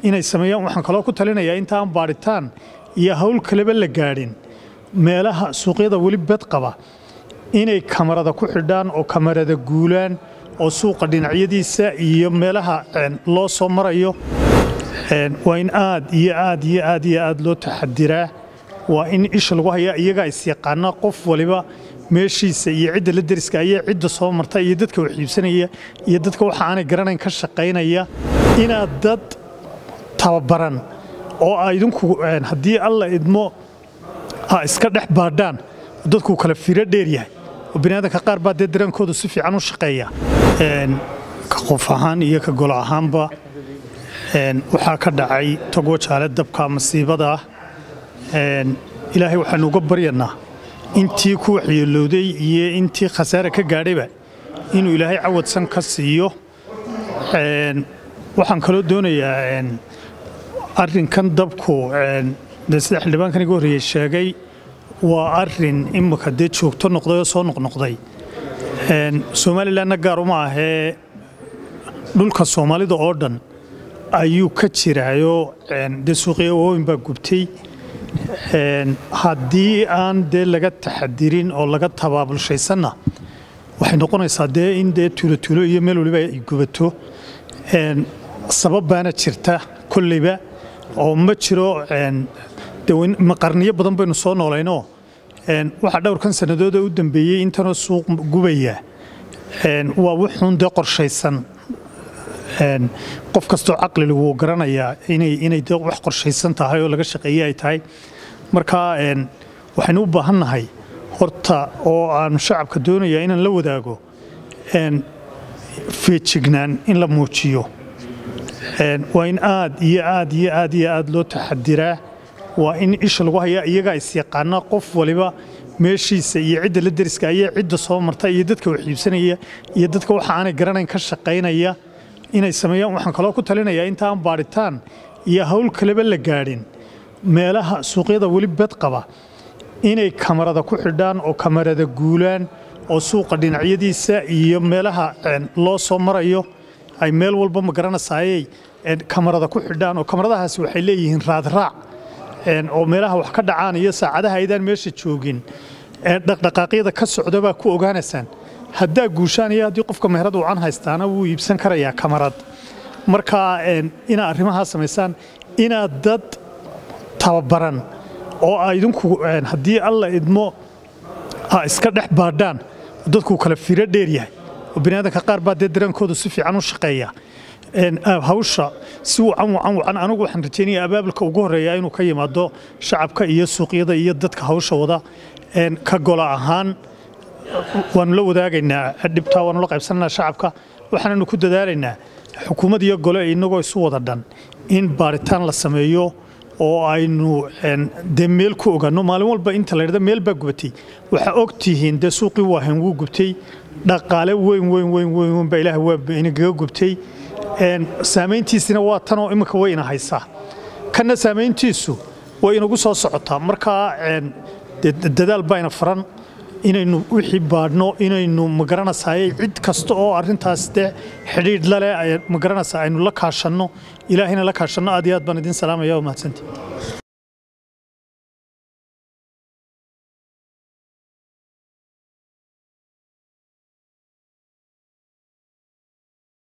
inay sameeyaan waxaan kaloo ku talinayaa intaan baadhitaan iyo hawl kaleba la gaadhin meelaha suuqyada weli bed qaba inay kamarada ku xidhaan oo kamarada guulaan oo suuqa dhinacyadiisa iyo meelaha loo soo marayo waa in aad iyo aad iyo aad iyo aad loo taxadiraa waa in isha lagu hayaa iyagaa isyaqaana qof waliba meeshiisa iyo cidda la deriska ayaa cidda soo marta iyo dadka wax iibsanaya iyo dadka waxa aanay garanayn ka shaqaynaya inaad dad tababaran oo a idinku haddii alla idmo a iska dhex baadhaan dadkuu kala firo dheer yahay oo biniaadanka qaar baa dee dareenkoodu si fiican u shaqeeya ka qof ahaan iyo ka golo ahaanba waxaa ka dhacay togo jaale dabka masiibada ah ilaahay waxaanu uga baryanaa intii ku waxyeelowday iyo intii khasaare ka gaadhayba inuu ilaahay cawadsan ka siiyo waxaan kaloo doonayaa arrinkan dabku dee sida xildhibaankan iga horreeyey sheegay waa arin imika dee joogto noqday oo soo noqnoqday somalilanna gaar uma ahee dhulka soomaalida oo dhan ayuu ka jiraayo dee suuqya waaweyn baa gubtay haddii aan dee laga taxadirin oo laga tabaabulshaysanna waxay noqonaysaa dee in dee tuulotuulo iyo meel waliba ay gubato sabab baana jirta kolleyba oo ma jiro qarniyo badan baynu soo noolaynoo waxaa dhowrkan sannadood u dambeeyey intanoo suuq gubaya waa wuxuun dee qorshaysan qof kastoo caqliga wuu garanayaa inay de wax qorshaysan tahay oo laga shaqeeye ay tahay marka waxaynu u baahannahay horta oo aanu shacabka doonayaa inaan la wadaago feejignaan in la muujiyo waa in aad iyo aad iyo aad iyo aad loo taxadiraa waa in isha lagu hayaa iyagaa isyaqaana qof waliba meeshiisa iyo cidda la deriska ayaa cidda soo marta iyo dadka wax iibsanaya iyo dadka waxa aanay garanayn ka shaqaynaya inay sameeyaan waxaan kaloo ku talinayaa intaan baadhitaan iyo hawl kaleba la gaadhin meelaha suuqyada weli bed qaba inay kamarada ku xidhaan oo kamarada guulaan oo suuqa dhinacyadiisa iyo meelaha loo soo marayo ay meel walba ma garanasaayay kamarada ku xidhaan oo kamaradahaasi waxay leeyihiin raadraac oo meelaha wax ka dhacaan iyo saacadaha aydaan meesha joogin dhaqdhaqaaqyada ka socda baa ku ogaanaysaan haddaa guushaan iyo haddii qofka meherad wacan haystaana wuu iibsan karayaa kamarad marka inaad arrimahaa samaysaan inaad dad tababaran oo a idinku haddii alla idmo a iska dhex baadhaan dadkuu kala firo dheer yahay oo biniaadanka qaar baa dee dareenkoodu si fiican u shaqeeya hawsha si wacan wacan wacan anigu waxaan rajaynaya abaabulka ugu horreeya inuu ka yimaado shacabka iyo suuqyada iyo dadka hawsha wada ka gola ahaan waanu la wadaagaynaa dhibtaa waanu la qaybsananaa shacabka waxaananu ku dadaalaynaa xukuumad iyo gole inagoo isu wada dhan in baaritaan la sameeyo oo aynu dee meel ku ogaano maalin walba inta la dhada meel baa gubatay waxaa og tihiin dee suuqii waahan wuu gubtay dhaqaale weyn weyn weyn weyn baa ilaah waa inagaga gubtay saamayntiisina waa tanoo iminka way ina haysaa kanna saamayntiisu way inagu soo socotaa markaa dadaal baa ina faran inaynu wixii baadhno inaynu magaranaysaay cid kasta oo arintaas de xidhiidh laleh magaranaysa aynu la kaashanno ilaahayna la kaashanno aad iyo aad baan idin salaamaya waa mahadsantii